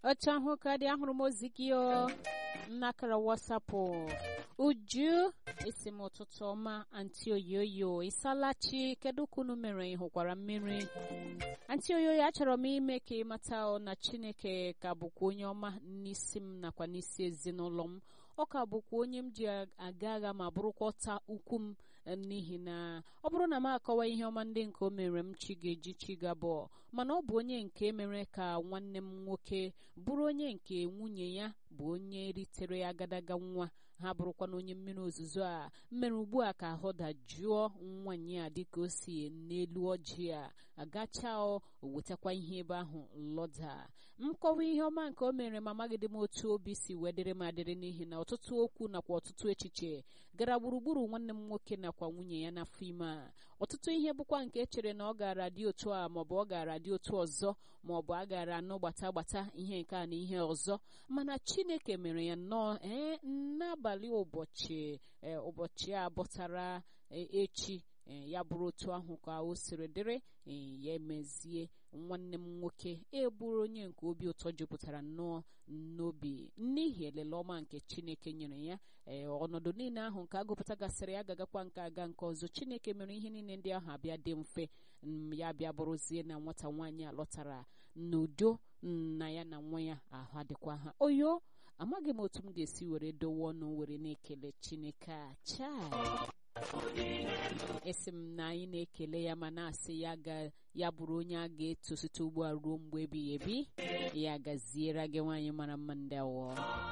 otu ahụ ka dị ahụrụ m ozi gị o n'akara wasapụ uju esi m ụtụtụ ọma anti oyoyo ịsalachi kedu ka unu mere ị hụkwara mmiri anti oyoyo achọrọ m ime ka ị mata na chineke ka bụkwa onye ọma n'isi m nakwa n'isi ezinụlọ m ọ ka bụkwa onye m ji aga agha ma bụrụkwa ọta ukwu m n'ihi na ọ bụrụ na m akọwa ihe ọma ndị nke o mere m chi ga-eji chi gabọ mana ọ bụ onye nke mere ka nwanne m nwoke bụrụ onye nke nwunye ya bụ onye ritere agadaga nwa ha bụrụkwa na onye mmiri ozuzo a mmere ugbu a ka ahụ dajụọ nwanyị a dịka o si n'elu ọjị a agacha o wetakwa ihe ebe ahụ lọda nkọwa ihe ọma nke o mere ma amaghịdị m otu obi si wee dịrị m adịrị n'ihi na ọtụtụ okwu nakwa ọtụtụ echiche gara gburugburu nwanne m nwoke nakwa nwunye ya n'afọ ime a ọtụtụ ihe bụkwa nke echere na ọ gara dị otu a maọbụ ọ gara dị otu ọzọ maọbụ a gara anụ gbata gbata ihe nke a na ihe ọzọ mana chineke mere ya nnọọ ee n'abalị ụbọchị ụbọchị a bọtara echi ya bụrụ otu ahụ ka o siri dịrị ya emezie nwanne m nwoke eburu onye nke obi ụtọ jupụtara nnọọ n'obi n'ihi elele ọma nke chineke nyere ya ee ọnọdụ niile ahụ nke agụpụta gasịrị ya gagakwa nke aga nke ọzọ chineke mere ihe niile ndị ahụ abịa dị mfe ya bịa bụrụzie na nwata nwaanyị a lọtara n'udo na ya na nwa ya ahụ adịkwa ha oyo amaghị m otu m ga-esi were dowe ọnụ were na-ekele chineke a chaa esi m na anyị na-ekele ya ma na-asị ya ga ya bụrụ onye a ga-eto site ugbu a ruo mgbe ebighị ebi ya gaziere gị nwaanyị mara mma ndị awọ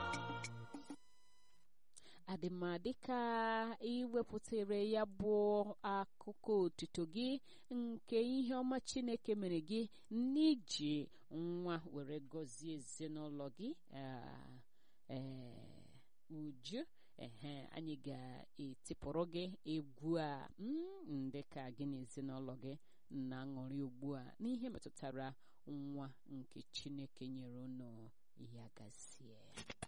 adịmadị ka iwepụtara ya bụ akụkọ otuto gị nke ihe ọma chineke mere gị n'iji nwa were gọzie ezinụlọ gị uju ehe anyị ga-etipụrụ gị egwu a ndị ka gị na ezinụlọ gị na-aṅụrị ugbu a n'ihe metụtara nwa nke chineke nyere unu ya gazie